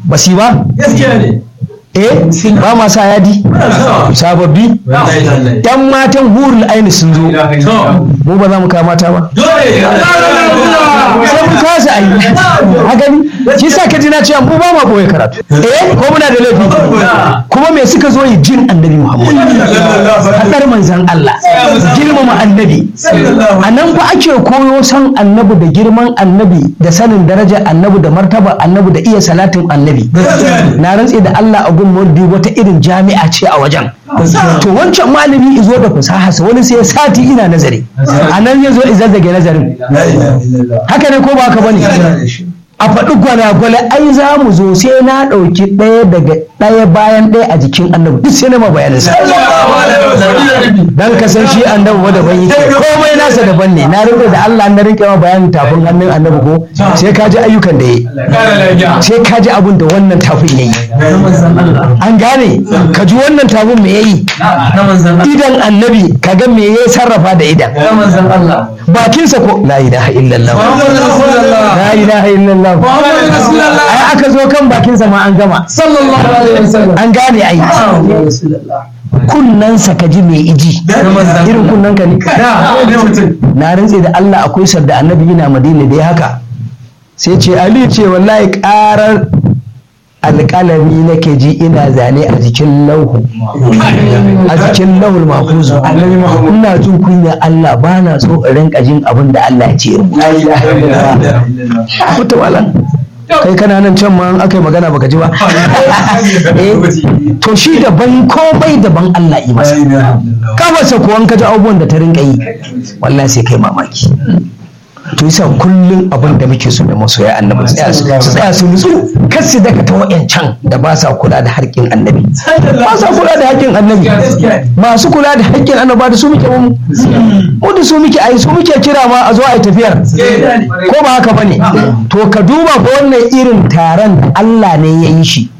ba su yi ba gaskiya ne eh ba ma sa yadi sababbi yan matan hurul aini sun zo mu ba za mu kawo mata ba sai mun kasa ayi a gani shi sa ka ji na cewa mu ba ma boye karatu eh ko muna da laifi kuma me suka zo yi jin annabi muhammad hadar manzan Allah girmama annabi a nan fa ake koyo san annabi da girman annabi da sanin darajar annabi da martaba annabi da iya salatin annabi na rantse da Allah a gun maulidi wata irin jami'a ce a wajen to wancan malami izo da fasaha wani sai sati ina nazari a nan ya zo izazzage nazarin haka ne ko ba haka bane a faɗi gwalagwale ai za mu zo sai na ɗauki ɗaya daga ɗaya bayan ɗaya a jikin annabi duk sai na ma bayanin sa dan ka san shi annabi wa daban yake komai nasa daban ne na rinka da Allah na rinka ma bayanin tafin hannun annabi ko sai ka ji ayyukan da yayi sai ka ji abin da wannan tafin yayi an gane ka ji wannan tafin me yayi idan annabi ka ga me yayi sarrafa da idan bakinsa ko la ilaha illallah la ilaha illallah ai aka zo kan bakinsa ma an gama an gane ai kunnansa ka ji mai iji irin kunnan ka ne na rantse da Allah akwai sadda annabi yana madina da ya haka sai ce ali ce wallahi karar alƙalami nake ji ina zane a jikin lauhu a jikin lauhul mafuzu ina jin kunya Allah ba na so in rinka jin abin da Allah ya ce rubuta wala kai kana nan can ma aka yi magana baka ji ba to shi daban komai daban Allah yi masa kafarsa kuwan ka ji abubuwan da ta rinka yi wallahi sai kai mamaki to yasa kullum abin da muke so da masoya annabi su tsaya su nutsu kar su daga ta wayancan da ba sa kula da haƙƙin annabi ba sa kula da haƙƙin annabi masu kula da haƙƙin annabi da su muke mu mu da su muke ai su muke kira ma a zo a yi tafiyar ko ba haka bane to ka duba ko wannan irin taron da Allah ne ya yi shi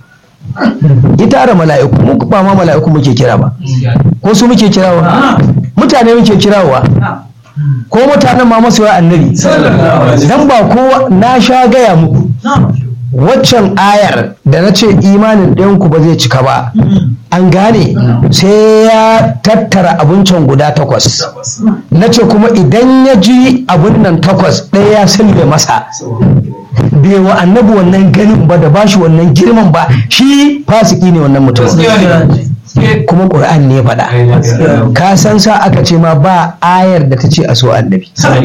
ya tara mala'iku mu ba ma mala'iku muke kira ba ko su muke kirawa mutane muke kirawa ko mutanen ma masoya annabi dan ba kowa na sha gaya muku waccan ayar da na ce imanin ɗayanku ba zai cika ba an gane sai ya tattara abincin guda takwas na ce kuma idan ya ji abin nan takwas ɗaya ya silbe masa bai wa annabi wannan ganin ba da bashi wannan girman ba shi fasiki ne wannan mutum kuma ƙur'an ne faɗa ka san sa aka ce ma ba ayar da ta ce a so annabi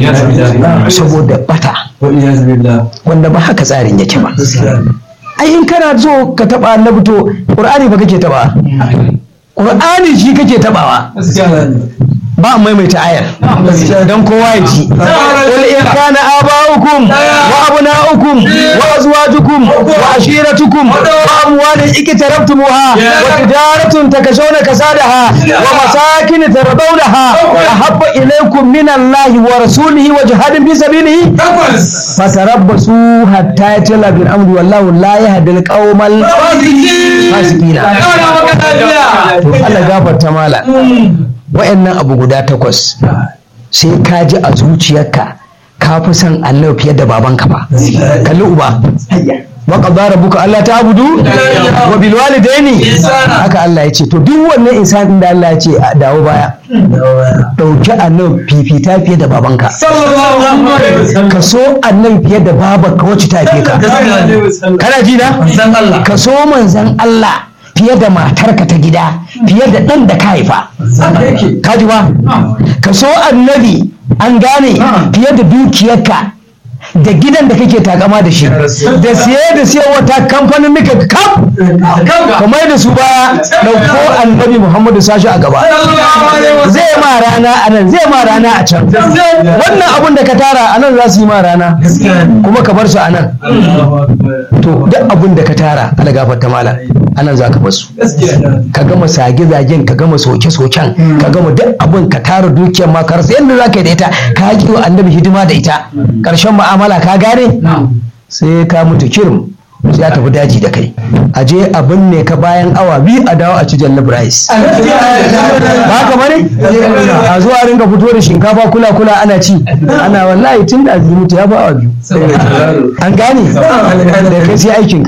saboda bata wanda ba haka tsarin yake ba ai in kana so ka taba annabi to ƙur'ani ba kake taba ƙur'ani shi kake tabawa ba maimaita ayar don kowa ya ji qul in kana aba'ukum wa abna'ukum wa azwajukum wa ashiratukum wa amwalin iktarabtumuha wa tijaratun takashawna kasadaha wa masakin tardawnaha ahabba ilaykum min Allah wa rasulihi wa jihadin fi sabilihi fatarabbasu hatta yatla bil amri wallahu la yahdi al qawmal fasiqina Allah gafarta mala wa'annan abu guda takwas sai ka ji a zuciyarka ka fi son Allah fiye da babanka ba kalli uba wa qadara rabbuka alla ta'budu wa bil walidaini haka Allah ya ce to duk wannan insanin da Allah ya ce a dawo baya dauki annabi fifita fiye da babanka ka so annabi fiye da babanka wacce ta fiye ka kana ji na ka so manzon Allah fiye da matarka ta gida fiye da ɗan da ka haifa ka ji ba ka so annabi an gane fiye da dukiyarka da gidan da kake takama da shi da siye da siye wata kamfanin nika kaf kamar da su baya ɗauko annabi muhammadu sashi a gaba zai ma rana a nan zai ma rana a can wannan abun da ka tara a nan za su yi ma rana kuma ka bar su a nan to duk abun da ka tara ala gafarta mala a nan za ka bar su ka gama sage-zagen ka gama soke-soken ka gama duk abun ka tara dukiyar ma ka rasa yadda za ka yi da ita ka haƙi wa annabi hidima da ita ƙarshen ma'amala ka gane sai ka mutu kirim sai ya tafi daji da kai a je a binne ka bayan awa biyu a dawo a ci jallab rice ba ka bane a zuwa ringa fito da shinkafa kula kula ana ci ana wallahi tun da azumi ya ba awa biyu an gane da kai sai aikin